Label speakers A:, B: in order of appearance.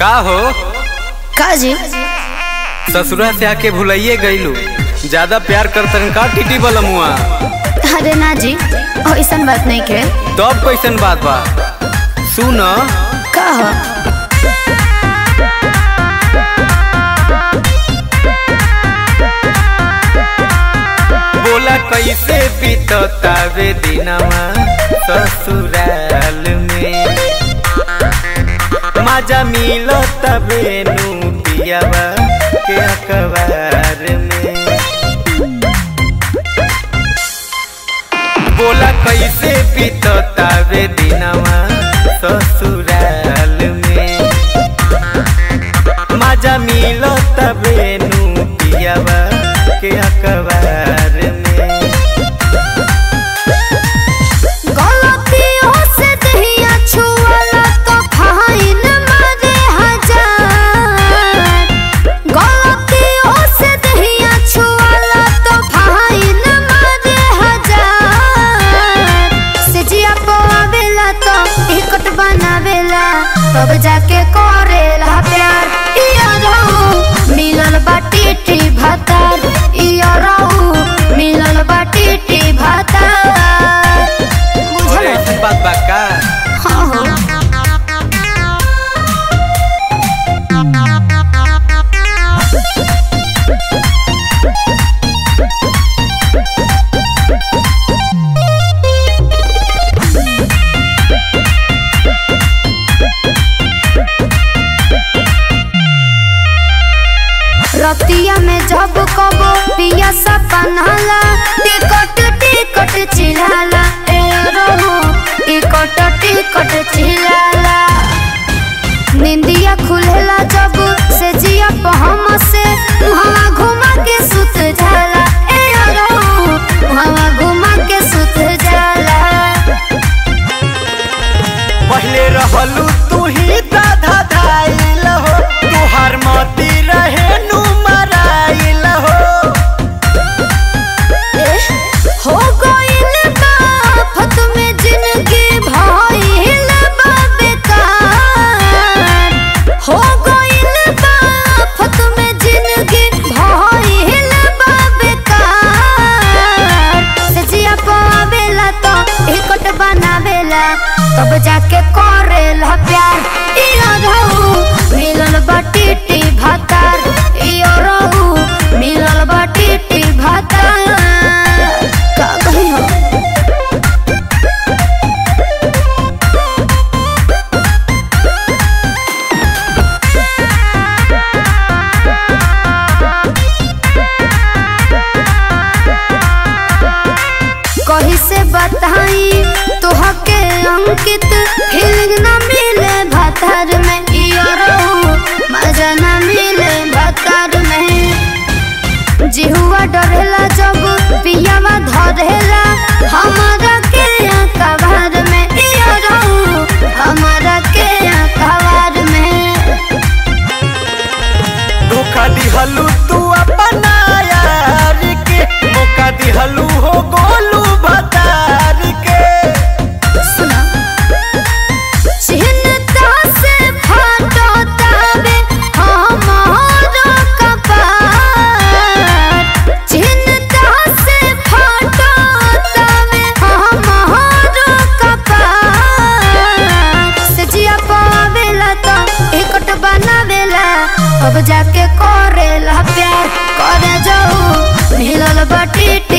A: का हो
B: का जी
A: ससुरा से आके भुलाइए गईलू ज्यादा प्यार करतन का टीटी बलमुआ
B: अरे ना जी ऐसन बात नहीं के
A: तब कैसन बात बा सुन
B: का हो
A: बोला कैसे बीततावे दिनवा ससुराल में मजा मिलो तबे नु पियावा के अखबार में बोला कैसे बीततावे दिनवा ससुराल में मजा मिलो तबे नु पियावा के अखबार में
B: गलतियों से दहिया छुअला तो फाइन मारे हजार गलतियों से दहिया छुअला तो फाइन मारे हजार से जिया पवावेला तो टिकट बनावेला तब जाके करेला प्यार इया रहू मिलल बाटी टी भातार इया रहू मिलल बाटी टी भातार
A: अरे
B: बुझल
A: ऐसी बात बा का
B: हाँ हाँ रतिया में जब कबो पिया सपनाला टिकट टिकट चिल्लाला ए रहो टिकट टिकट चिल्लाला निंदिया खुलेला जब से जिया पहम से मुहवा घुमा के सुत जाला ए रहो मुहवा घुमा के सुत जाला
A: पहले रहलू तू ही दाधा धाइल हो तुहार मती रहे नु मराइल हो
B: हो गइल बा आफत में जिंदगी भइल बा बेकार हो गइल बा आफत में जिंदगी भइल बा बेकार सजिया पावेला तो टिकट बनावेला तब जाके करेला प्यार इया रहू मिलल बाटी टी भातार इया रहू मिलल बाटी टी भातार का कही हो कही से बताई तोहके अंकित फीलिंग न मिले भातार में इया रहू मजा न मिले भातार में जिहुआ डरेला जब पियावा धरेला हमारा के कबार में इया रहू हमारा के कबार में
A: धोखा दिहलू तू अपना यार के मौका दिहलू हो गोलू भतार के
B: सुना चिन्ता से फाटो तावे हमारा कपार चिन्ता से फाटो तावे हमारा कपार सजिया पावेला तो टिकट बनावेला अब जाके करेला प्यार करे जाऊ मिलल बाटी